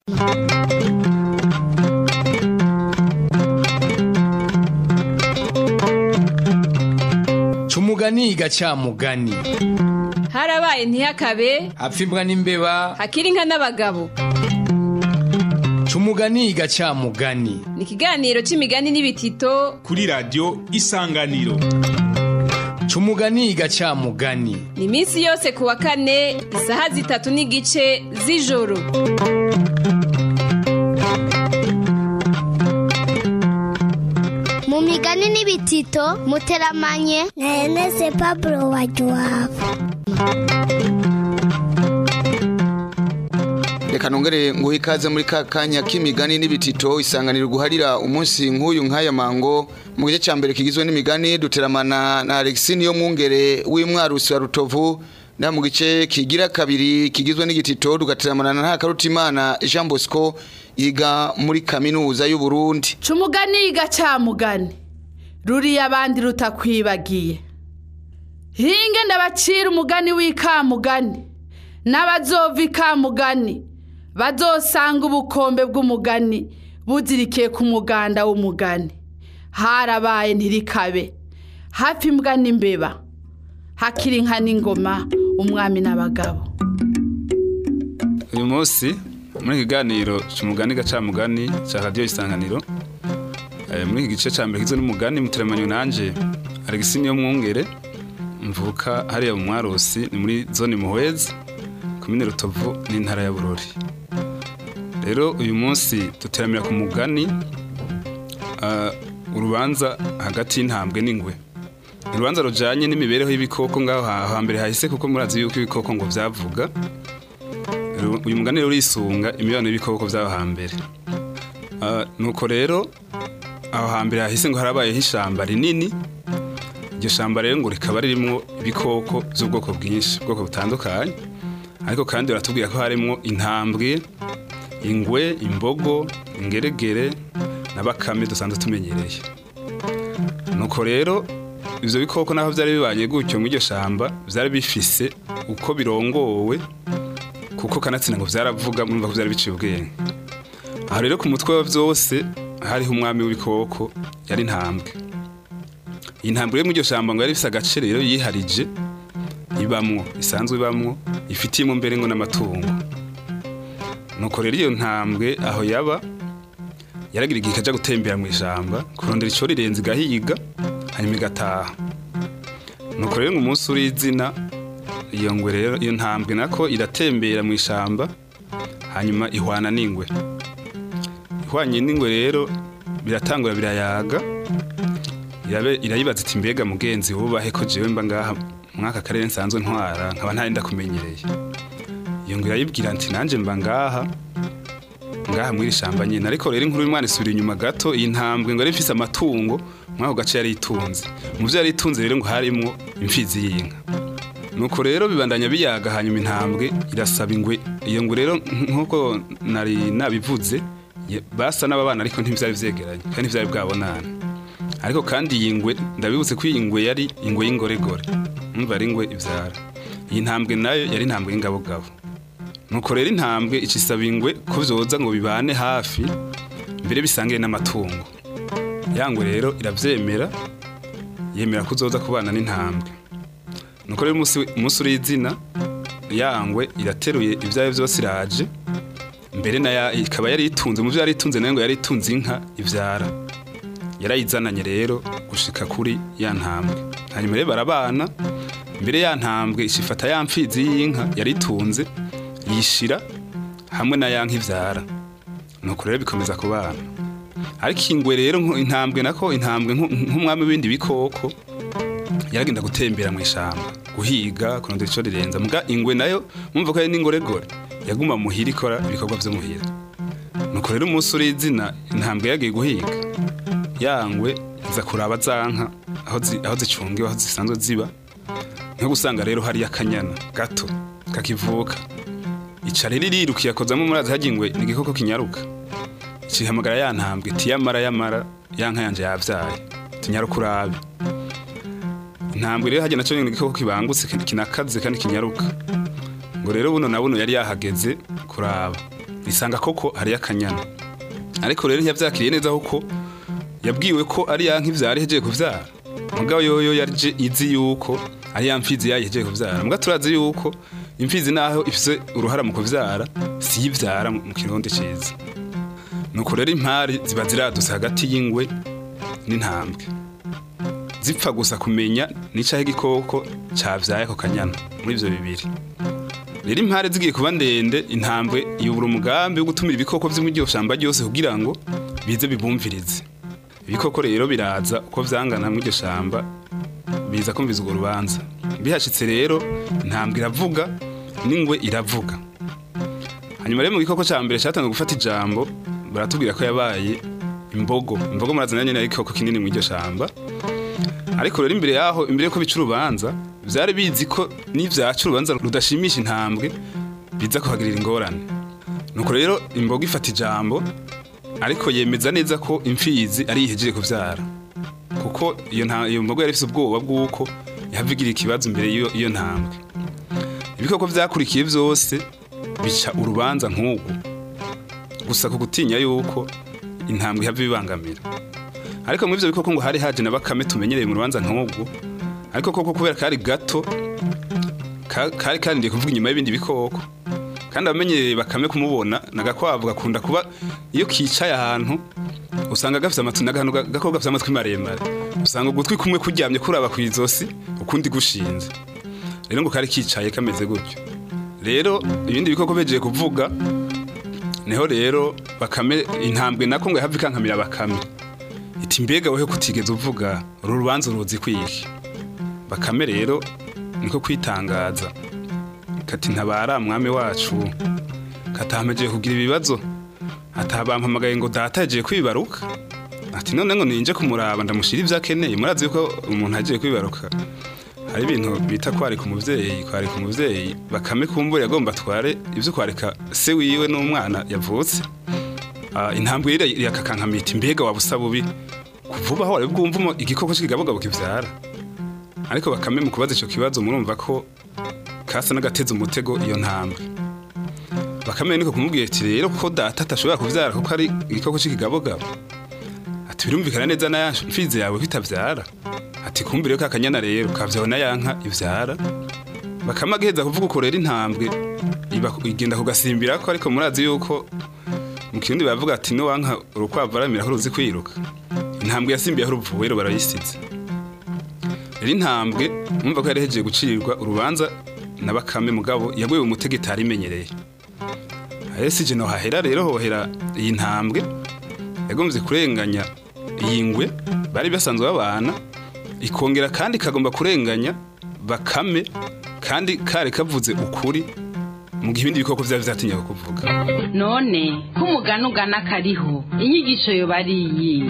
Cumugani gacamugani harabaye ntihakabe hapfa imbwa n'imbeba hakiri inka n'abagabo Cumugani gacamugani ni ikiganiro c'imigani n'ibitito kuri radiyo isanganiro Cumugani gacamugani ni iminsi yose ku wa kane isaha zitatu n'igice z'ijoro mu migani n'ibitito muteramanye na Ernest Pablo Wajuwabo reka nongere nguhe ikaze muri ka kanya k'imigani n'ibitito isanganiro guharira umunsi nk'uyu nk'aya mango mu gice cya mbere kigizwe n'imigani duteramana na Alexis niyo mwungere w'imwarusi wa Rutovu na mu gice kigira kabiri kigizwe n'igitito dugateramana na Ntakarutimana Jean Bosco yiga muri kaminuza y'u Burundi Cumugani gacamugani ruriya abandi rutakwibagiye hinge ndabacira umugani w'ikamugani n'abazova ikamugani bazosanga ubukombe bw'umugani buzirikiye ku muganda w'umugani harabaye ntirikabe hafi imbwa n'imbeba hakiri inka n'ingoma umwami n'abagabo uyu munsi muri iki kiganiro cy'umugani gacamugani cya radiyo isanganiro eh, muri iki gice cya mbere kigizwe n'umugani muteremanyo nanje Alexis niyo mwungere mvuka hariya mu mwarosi ni muri zone muhwezi komine rutovu n'intara ya bururi rero uyu munsi duteramira ku mugani ah, urubanza hagati y'intambwe n'ingwe urubanza rujanye n'imibereho y'ibikoko ngaho ha- hambere hahise kuko murazi yuko ibikoko ngo vyavuga Ru- uyu mugani rero urisunga imibano y'ibikoko vy'aho hambere Ah, nuko rero aho hambere hahise ngo harabayeho ishamba rinini iryo shamba rero ngo rikaba ririmwo ibikoko by'ubwoko bwinshi ubwoko butandukanye ariko kandi baratubwira ko harimwo intambwe ingwe imbogo ingeregere na bakame dusanzwe tumenyereye nuko rero ivyo bikoko naho vyari bibanye gutyo muri iryo shamba vyari bifise uko birongowe kuko kanatsinda ngo vyaravuga murumva ko vyari biciye ubwenge aho rero ku mutwe wa vyose hariho umwami w'ibikoko yari intambwe iyi ntambwe rero muri iryo shamba ngo yari ifise agace rero yiharije ibamwo isanzwe ibamwo ifitiyemo mbere ngo n'amatungo nuko rero iyo ntambwe aho yaba yaragira igihe ikaja gutembera mu ishamba kurondera ico rirenze igahiga hanyuma igataha nuko rero ngo umunsi uri izina iyo ngwe rero iyo ntambwe nako iratembera mu ishamba hanyuma ihwana n'ingwe ihwanye n'ingwe rero biratangura birayaga irabe- irayibaza iti mbega mugenzi wubahe ko jewe mba ngaha mwaka karere nsanzwe ntwara nkaba ntari ndakumenyereye iyo ngo irayibwira nti nanje mba ngaha ngaha mw'iri shamba nyine ariko rero inkuru y'umwana isubira inyuma gato iyi ntambwe ngo yari ifise amatungo mw'ako gace yari itunze mu vyo yari itunze rero ngo harimwo imfizi y'inka nuko rero bibandanya biyaga hanyuma intambwe irasaba ingwe iyo ngwe rero nk'uko nari nabivuze ye- basa n'ababana ariko ntivyari vyegeranye kandi ntivyari bwabonana ariko kandi iyi ngwe ndabibutse ko iyi ngwe yari ingwe y'ingoregore umva ari ingwe ivyara iyi ntambwe nayo yari intambwe y'ingabogabo nuko rero intambwe icisaba ingwe ko vyoza ngo bibane hafi mbere bisangire n'amatungo yangwe rero iravyemera yemera ko uzoza kubana n'intambwe nuko rero umunsi umunsi uri izina yangwe irateruye ivyayo vyose iraje mbere na ikaba yari itunze mu vyo yari itunze nayo ngo yari itunze inka ivyara yarayizananye rero gushika kuri ya ntambwe hanyuma rero barabana mbere ya ntambwe ishifata ya mfizi y'inka yari itunze yishira hamwe na ya nka ivyara nuko rero bikomeza kubana ariko ingwe rero nko- intambwe nako intambwe nko- nk'umwami w'ibindi bikoko yaragenda gutembera mu ishamba guhiga kurondera ico rirenza muga ingwe nayo mumva ko ari n'ingoregore yaguma muhira ikora ibikorwa vyo muhira nuko rero umunsi uri izina intambwe yagiye guhiga yangwe iza kuraba za nka aho zi- aho zicungiwe aho zisanzwe ziba nko gusanga rero hariyo akanyana gato kakivuka ica rero iriruka iyakozamo murazi harya ingwe ni igikoko kinyaruka ikihamagara ya ntambwe iti yamara yamara ya nka yanje yavyaye tinyaruka urabe intambwe rero harya naco ni igikoko kibangutse kinakaze kandi kinyaruka ngo rero buno na buno yari yahageze kuraba risanga koko hariyo akanyana ariko rero ntiyavyakiriye neza kuko yabwiwe ko ari ya nk'ivyara ihejeje kuvyara mugabo yoyo yaje izi yuko ari ya mfizi yayo ihejeje kuvyara mugabo turazi yuko imfizi naho ifise uruhara mu kuvyara si ivyara mu kirundi ciza nuko rero impari ziba ziradutse hagati y'ingwe n'intambwe zipfa gusa kumenya n'icaho igikoko cavyaye ako kanyana muri ivyo bibiri rero impare zigiye kuba ndende intambwe yubura umugambi wo gutumira ibikoko vyo muri iryo shamba ryose kugira ngo bize bibumvirize ibikoko rero biraza uko vyangana muri iryo shamba biza kumviza urwo rubanza bihashitse rero intambwe iravuga n'ingwe iravuga hanyuma rero mu gikoko ca mbere catanzwe gufata ijambo baratubwira ko yabaye imbogo imbogo murazana nyene ari igikoko kinini muri iryo shamba ariko rero imbere yaho imbere yuko bica urubanza vyari bizi ko n'ivyaca urubanza rudashimisha intambwe biza kuhagirira ingorane nuko rero imbogo ifata ijambo ariko yemeza neza ko imfizi ari ihejeje kuvyara kuko iyo nta iyo mbogo yari ifise ubwoba bw'uko yahavigira ikibazo imbere y'iyo iyo ntambwe ibikoko vyakurikiye vyose bica urubanza nk'ugu gusa ku gutinya yuko intambwe ihava ibibangamira ariko muri ivyo bikoko ngo hari haje na bakame tumenyereye mu rubanza nk'ubwo ariko koko kubera kari gato ka- kari karindiye kuvuga inyuma y'ibindi bikoko kandi abamenyereye bakame kumubona nagakwavu gakunda kuba iyo kicaye ahantu usanga gafite amatwi n'akantu ga- gakoko gafite amatwi maremare usanga ugutwi kumwe kuryamye kuraba ku izosi ukundi gushinze rero ngo kari kicaye kameze gutyo rero ibindi bikoko bejeje kuvuga niho rero bakame intambwe nako ngo yahava ikankamira bakame iti mbega weho kutigeze uvuga uru rubanza uruzi kwiki bakame rero niko kwitangaza kati ntabara mwami wacu katahamejeye kugira ibibazo atabampamagaye ngo data yagiye kwibaruka ati none ngo ninje kumuraba ndamushira ivyo akeneye murazi yuko umuntu agiye kwibaruka hari ibintu bita kwarika umuvyeyi kwarika umuvyeyi bakame kumbura yagomba atware ivyo kwarika se wiwe n'umwana yavutse Ah, intambwe ira irakakankamita mbega wabusa bubi kuvuba aho wari bwumva igikoko cy'ikigabogabo kivyara ariko bakame mu kubaza ico kibazo murumva ko kasa n'agateze umutego iyo ntambwe bakame niko kumubwira ati rero ko data atashobora kuvyara kuko ari igikoko c'ikigabogabo ati birumvikana neza na ya mfizi yawe kwitavyara ati kumbire ko akanyana rero kavyawe na yanka ivyara bakame agiheza kuvuga uko rero intambwe iba igenda kugasimbirako ariko murazi yuko mu kirundi baravuga ati no wanka urukwavu aramira ko ruzi kwiruka intambwe yasimbiye aho ruvuye rero barayisize rero intambwe mwumva ko yari hejeje gucirirwa urubanza na bakame mugabo yaguye umutego itari imenyereye aho si no hahera rero hohera iyi ntambwe yagomvye kurenganya iyi ngwe bari basanzwe babana ikongera kandi ikagomba kurenganya bakame kandi kari kavuze ukuri mu gihe ibindi bikoko vyari vyatinyaga kuvuga none ko umugani ugana kariho inyigisho yo bariyiye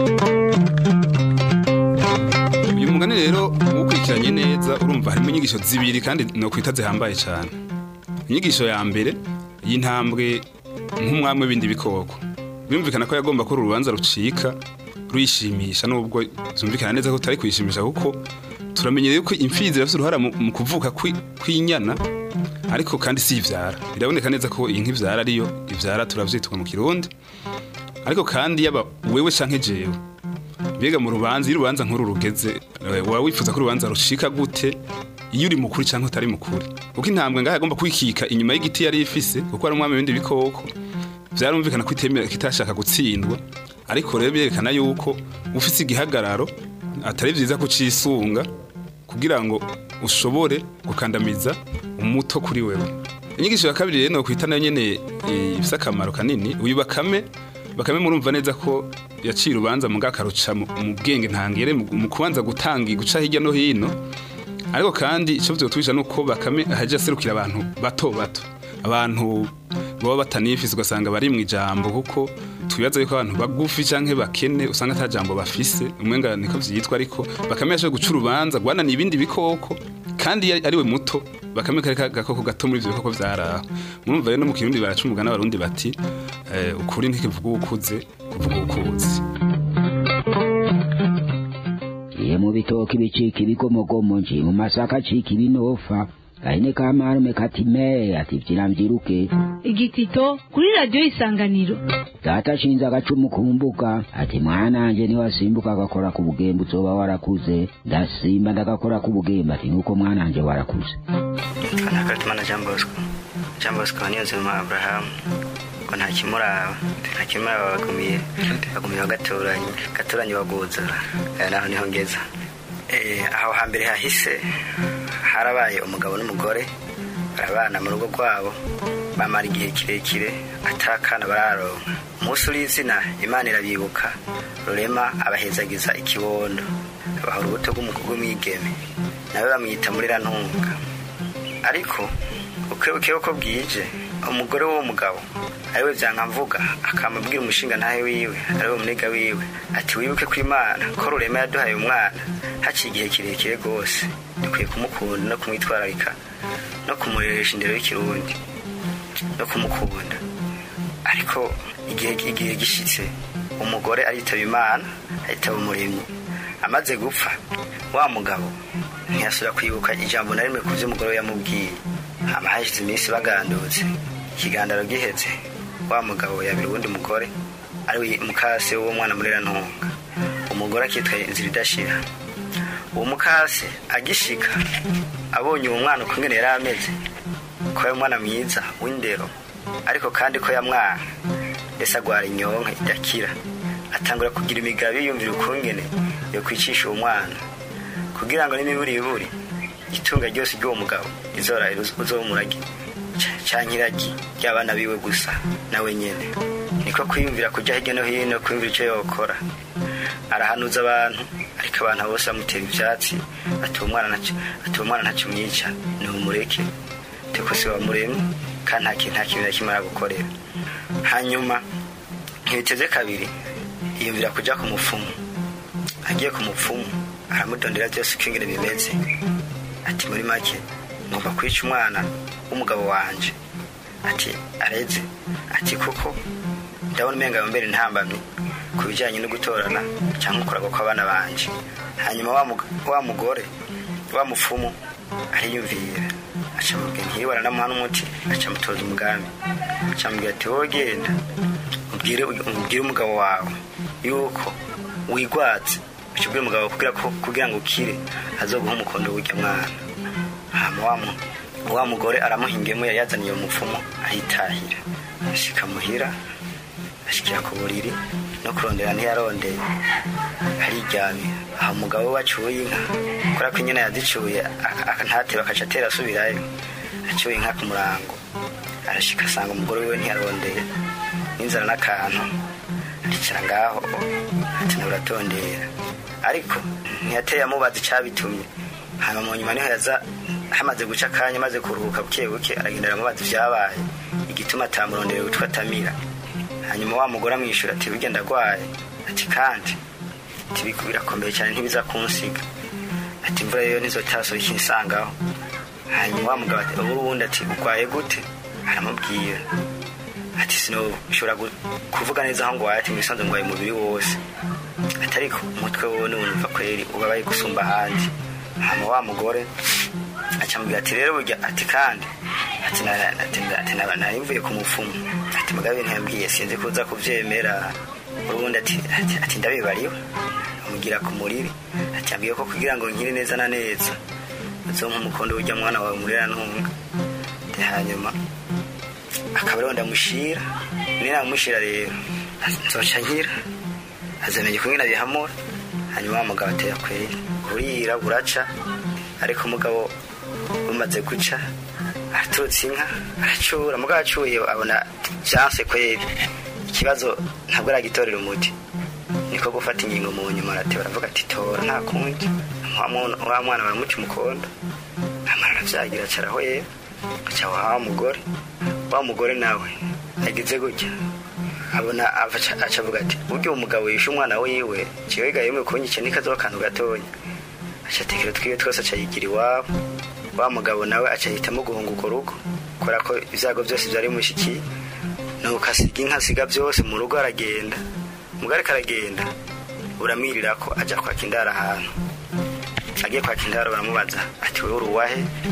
uyu mugani rero uwukurikiranye neza urumva harimo inyigisho zibiri kandi nokwita zihambaye cyane inyigisho ya mbere y'intambwe nk'umwami w'ibindi bikoko birumvikana ko yagomba ko uru rubanza rucika ruyishimisha nubwo zumvikana neza ko tutari kuyishimisha kuko turamenyereye ko imfizi irafite uruhara mu mu kuvuka kwi- kw'inyana ariko kandi si ivyara biraboneka neza ko iyi nk'ivyara ariyo ivyara turavyitwa mu kirundi ariko kandi yaba wewe canke jewe mbega mu rubanza iyo urubanza nk'uru rugeze eh, waba wifuza ko urubanza rushika gute iyo uri mukuri cyangwa utari mukuri kuko intambwe ngaho agomba kwikika inyuma y'igiti yari ifise kuko ari umwami w'ibindi bikoko vyarumvikana ko itemera kitashaka gutsindwa ariko rero byerekana yuko ufise igihagararo atari vyiza kucisunga kugira ngo ushobore gukandamiza umuto kuri wewe inyigisho ya kabiri rero nokwita nayo nyene eh, ifise akamaro kanini uyu bakame bakame murumva neza ko yaciye urubanza mu gakaruca mu mu bwenge ntangere mu mu kubanza gutanga guca hirya no hino ariko kandi icyo vyotwisha nuko bakame ahaje aserukira abantu bato bato abantu baba batanifise ugasanga bari mu ijambo kuko twibaza yuko abantu bagufi canke bakene usanga ata jambo bafise umwenga niko vyitwa ariko bakame yashoboye guca urubanza guhananiye ibindi bikoko kandi yari- ari we muto bakame kari ka- gakoko gato muri ivyo bikoko vyaraho murumva rero no mu kirundi baraca umugani abarundi bati eh, ukuri ntikivuga ukuze kuvuga ukuzi Iye mu bitoki bicika ibigomogomo nje mu masaka acika ibinofa gahene ka marume kati me ati vyira mvyiruke igitito kuri radiyo isanganiro data ashinze agacumu ku mbuga ati mwananje niwasimbuka agakora ku bugembe uzoba warakuze ndasimba ndagakora ku bugembe ati nuko mwananje warakuze nakatumana jean bosco jean bosco niyonzima abrahamu ngo nta kimuraba nta kimuraba bagumiye bagumiye bagaturanye gaturanye baguza aya naho niho ngeza Eh, aho hambere hahise harabaye umugabo n'umugore barabana mu rugo rwabo bamara igihe kirekire atakana bararonka umunsi uri izina imana irabibuka rurema abahezagiza ikibondo abaha urubuto rw'umukobwa w'umwigeme nawe bamwita muri rantunga ariko ukebuke uko bwije umugore w'uwo mugabo ariwe byankamvuga akamubwira umushinga ntahe wiwe ariwe munega wiwe ati wibuke ko imana ko rurema yaduhaye umwana haciye igihe kirekire rwose dukwiye kumukunda no kumwitwararika no kumureresha indero y'ikirundi no kumukunda ariko igihe igihe gishitse umugore aritaba imana aritaba umuremyi amaze gupfa wa mugabo ntiyasubira kwibuka ijambo na rimwe ku byo umugore we yamubwiye hama hashize iminsi bagandutse ikigandaro giheze wa mugabo yabira uwundi mugore ari mukase w'uwo mwana muri rantunga umugore akitwa inzira idashira uwo mukase agishika abonye uwo mwana ukungene yari ameze ko ari umwana mwiza w'indero ariko kandi ko yamwana mbese agwara inyonka idakira atangura kugira imigabi yumvira ukungene yo kwicisha uwo mwana kugira ngo n'imiburiburi itunga ryose ry'uwo mugabo izora uzomurage canke iragi ry'abana biwe gusa nawe nyene niko kwiyumvira kuja hirya no hino kwiyumvira ico yokora arahanuza abantu ariko abantu bose bamutera ivyatsi ati uwo mwana ntaco ati uwo mwana ntaco mwica ni umureke teko si wamuremye kandi nta kintu nta kintu na kimwe aragukorera hanyuma ntibiteze kabiri yiyumvira kuja ku mupfumu agiye ku mupfumu aramudondera byose uko ingene bimeze ati muri make ngomba kwica umwana w'umugabo wanje ati areze ati kuko ndabona umenga yombere ntambamye ku bijyanye no gutorana cyangwa ukurago kw'abana banje hanyuma wa mug- wa mugore wa mupfumu ariyumvira aca mubwira ntiriwe aranamuha n'umuti aca mutoza umugambi aca mubwira ati wowe genda ubwire ubwire umugabo wawe yuko wigwatse uca ubwire umugabo kugira ko kugira ngo ukire azoguha umukondo w'urya mwana hama wa mu- wa mugore aramuhingemo yari yazaniye uwo mupfumu ahitahira ashika muhira ashikira ku buriri no kurondera ntiyarondeye ariryamye aho umugabo we wacuye inka kubera ko inyana yazicuye aka- aka- ntateba akaca atera asubirayo acuye inka ku murango arashika asanga umugore wiwe ntiyarondeye n'inzara n'akantu aricara ngaho ati nawe uratondera ariko ntiyateye amubaza icyabitumye hanyuma mu nyuma niho yaza hamaze guca akanya amaze kuruhuka buke buke aragenda aramubaza ibyabaye igituma atamurondera witwa tamira hanyuma wa mugore amwishyura ati burya ndagwaye ati kandi ati "Biku- birakomeye cyane ntibiza kunsiga ati imvura yo ntizotaso ikinsangaho hanyuma wa mugabo ati ubu wundi ati ugwaye gute aramubwira ati sinoshobora gu- kuvuga neza aho ngwaye ati mwisanze ngwaye umubiri wose ati ariko umutwe wowe niwumva kweri ubabaye gusumba ahandi hama wa mugore acamubwira ati rero burya ati kandi ati na- na- ati na- ati na- nari mvuye ku mupfumu ati mugabe ntiyambwiye sinzi kuza kuvyemera ubundi ati ati- ati ndabibariwe amugira ku muriri ati yambwiye ko kugira ngo nkire neza na neza uzompa umukondo w'urya mwana wawe murera ntunga ati hanyuma akaba ariho ndamushira ninamushira rero nzoca nkira azamenye kumwe nabihamura hanyuma wa mugabo atera kweri burira buraca ariko umugabo bumaze guca araturutse inka aracura mugabo acuye abona vyanse kweri ikibazo ntabwo aragitorera umuti niko gufata ingingo mu nyuma arateba aravuga ati tora nta kundi wa mwana- wa mwana baramuca umukondo amara aravyagira acaraho yera aca wa mugore wa mugore nawe agize gutya abona aca aca avuga ati burya uwo mugabo yishe umwana wiwe jewe ga yemwe kunyica nikazoba akantu gatonya aca atekera twiwe twose aca yigira iwabo wa mugabo nawe aca ahitamo guhunga urwo rugo kubera ko ibyago byose byari bimushikiye nuko asiga inka asiga byose mu rugo aragenda umugore ariko aragenda uramwirira ko ajya kwaka indaro ahantu agiye kwaka indaro baramubaza ati wowe uri uwahe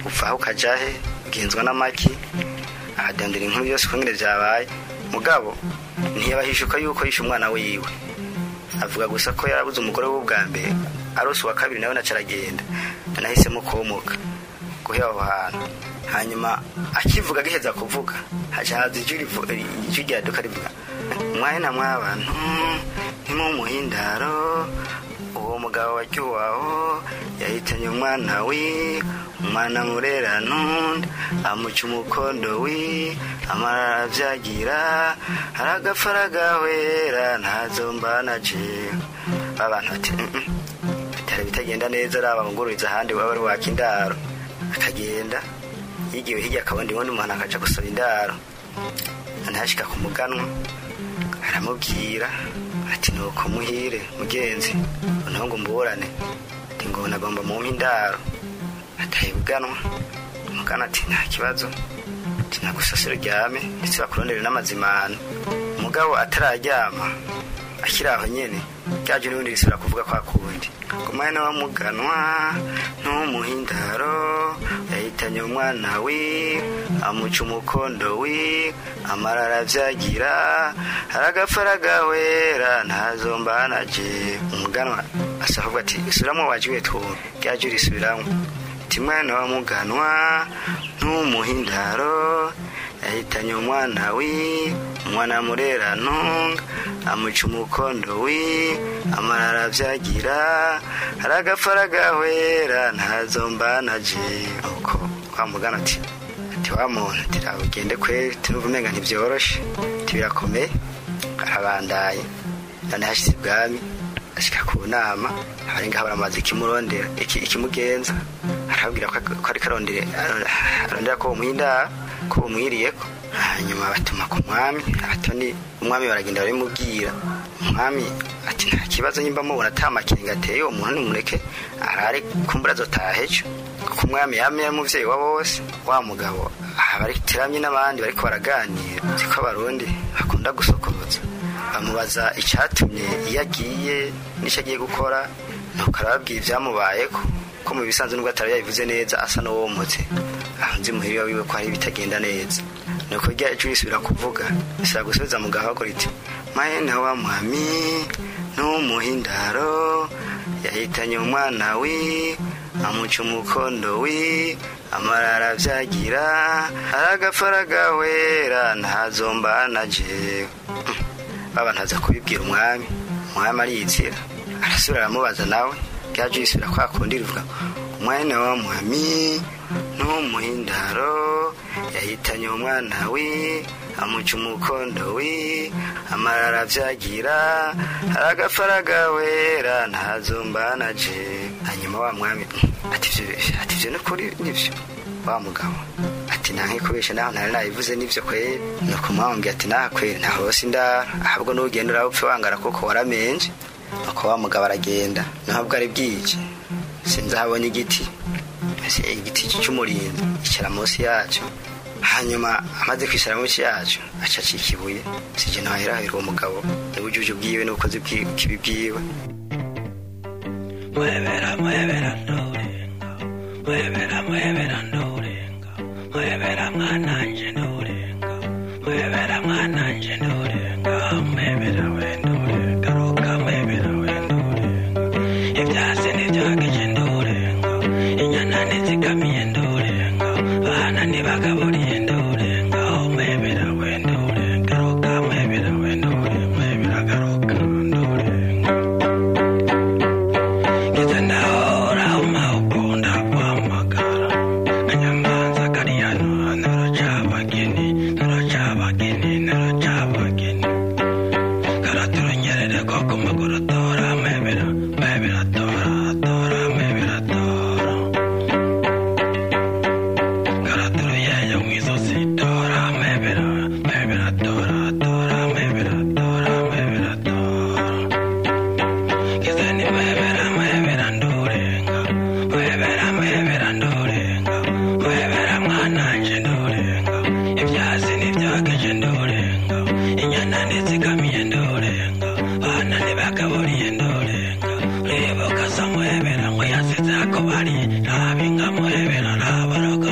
uvaho ukaja he ugenzwa n'amaki akadondera inkuru yose ukungene vyabaye mugabo ntiyabahishuka yuko yishe umwana wiwe avuga gusa ko yarabuze umugore we bwa mbere arose uwa kabiri nawe naca aragenda nanahisemo komoka guhera aho hantu hanyuma akivuga agiheza kuvuga haca haza ijwi rivu- ijwi ryaduka rivuga mwahena mw'abantu ntimumuhindaro uwo mugabo waryuwaho yahitanye umwana wi umwana murera nundi amuca umukondo wi amarara avyagira aragapfa aragahwera ntazombana jewe abantu bati "Mm-mm, bitari bitagenda neza araba ngururiza ahandi waba ari waka indaro akagenda yigiwe hirya akabona ubundi umuntu akaja gusaba indaro ntashika ku muganwa aramubwira ati nuko muhire mugenzi noneho ngo mburane ati ngo nagomba mumpe indaro ataye buganwa umugana ati nta kibazo ati nagusasira uryame ndetse bakurondere n'amazimano umugabo atararyama akiri aho nyene ryaje n'ubundi risubira kuvuga kwa kundi ngo mwene wa muganwa n'umuhindaro yahitanye umwana wi amuca umukondo wi amarara avyagira aragapfa aragahwera ntazombana je umuganwa asa avuga ati isubiramwo wajiwe twumve ryaje risubiramwo ati mwana wa muganwa n'umuhindaro yahitanye umwana wi umwana murera ntunga amuca umukondo wi amarara avyagira aragapfa aragahwera ntazombana je uko wa mugana ati ati wa muntu ati rawe ugende kweri tunuva umenga ntivyoroshe ati birakomeye arabandaye none hashize ibwami ashika ku nama abarenga baramaze ikimurondera iki- ikimugenza arabwira ko ko ariko arondere arondera ko bumuhindara ko bumwiriyeko hanyuma batuma ku mwami abatoni umwami baragenda barimubwira umwami ati nta kibazo nyimba mubona ata makenga ateye uwo muntu nimureke arare kumbura azotaha ejo kuko umwami yamye ari umuvyeyi wa bose wa mugabo aha bariteramye n'abandi bariko baraganira siko abarundi bakunda gusokoza bamubaza icyatumye iyo agiye n'icyo agiye gukora nuko arababwira ibyamubayeko ko mu bisanzwe nubwo atari yabivuze neza asa n'uwomotse aho nzi muhirira wiwe ko hari ibitagenda neza nuko rya ijwi risubira kuvuga risaba gusubiza mu gahogo riti mahena wa mwami n'umuhindaro yahitanye umwana wi amuca umukondo wi amarara avyagira aragapfa aragahwera ntazombana jewe baba ntaza kubibwira umwami umwami ariyizira arasubira aramubaza nawe ryaje risubira kwa kundi rivuga umwana wa mwami n'umuhindaro yahitanye umwana wi amuca umukondo wi amarara avyagira aragapfa aragahwera ntazombana je hanyuma wa mwami ati ivyo ati ivyo nukuri nivyo wa mugabo ati nanke kubesha naho ntari nabivuze nivyo kweri nuko mwambwiye ati naha kweri ntaho hose indara ahubwo n'ugenda urapfe wangara kuko waramenje nuko wa mugabo aragenda naho bwari bwije sinzi aho abonye igiti ese igiti cy'umurinzi icara munsi yacyo hanyuma amaze kwicara munsi yacyo aca acika ibuye sije ntahirahira uwo mugabo n'ubujuju bwiwe n'ubukozi bw'ibi bwiwe Muevera, muevera, ndorenga. Muevera, muevera, ndorenga. Muevera, mwananje, ndorenga. Muevera, mwananje, ndorenga. Muevera, we, ndorenga. Roka, muevera, we, ndorenga. Ivyasi nivyageje, ndorenga. Inyana nizigamiye, ndorenga. Bana ntibagaburiye, ndorenga. Oh, muevera, we, ndorenga. Roka, muevera, we, ndorenga. Muevera, garoka, ndorenga. Ngeze ndahora umawukunda kwamagara kanyamanza kariyano naracabageni naracabageni naracabageni karaturunyerere ko ku maguru tora mebera mebera tora tora mebera tora karaturuyeyo mu izosi tora mebera mebera tora tora mebera tora mebera tora Kizeni mwebera mwebera ndorenga mwebera mwebera ndorenga mwebera mwananje ndorenga ivyasi nivyageje ndorenga inyana nizigamiye ndorenga bana ntibagaburiye ndorenga uribuka so mwebera ngo yasize ako bari ntabinga mwebera ntaboroga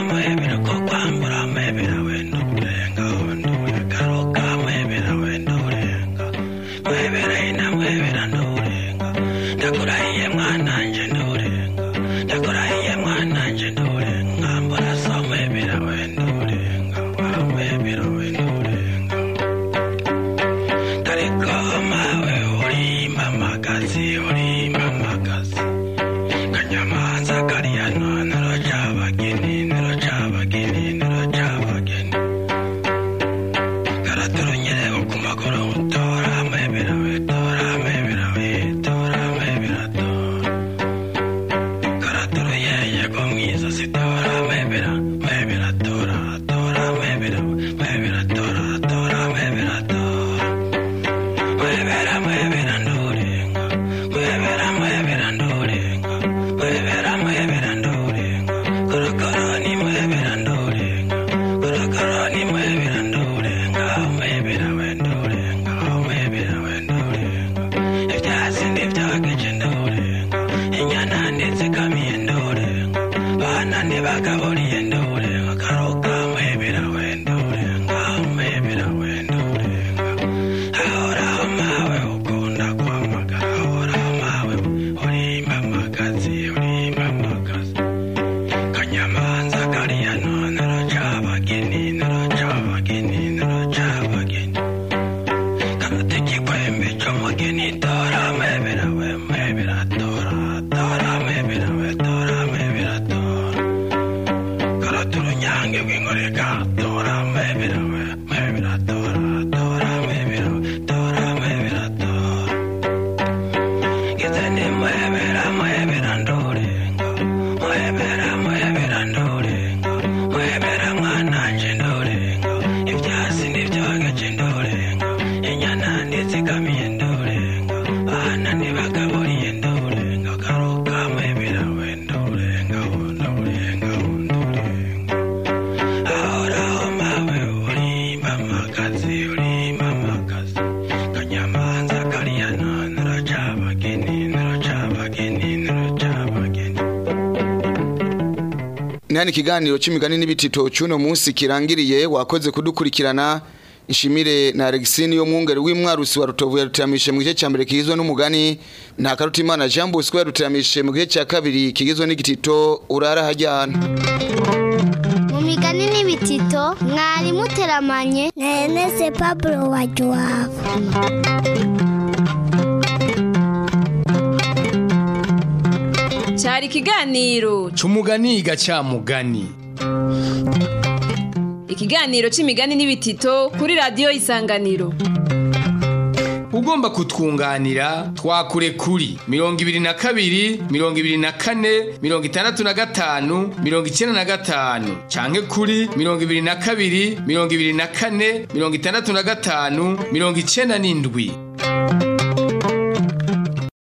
nihani ikiganiro c'imigani n'ibitito c'uno munsi kirangiriye wakoze kudukurikirana Ishimire na Alexine yo mwungere w'imwarusi wa Rutovu yarutiramishe mu gice ca mbere kigizwe n'umugani nta karutimana Jean Bosco yarutiramishe mu gice ca kabiri kigizwe n'igitito urara hajyana mu migani n'ibitito mwari muteramanye na Ernest Pablo wa Joavu cyari ikiganiro c'umugani gacamugani ikiganiro c'imigani n'ibitito kuri radiyo isanganiro ugomba kutwunganira twakure kuri mirongo ibiri na kabiri mirongo ibiri na kane mirongo itandatu na gatanu mirongo icyenda na gatanu canke kuri mirongo ibiri na kabiri mirongo ibiri na kane mirongo itandatu na gatanu mirongo icyenda n'indwi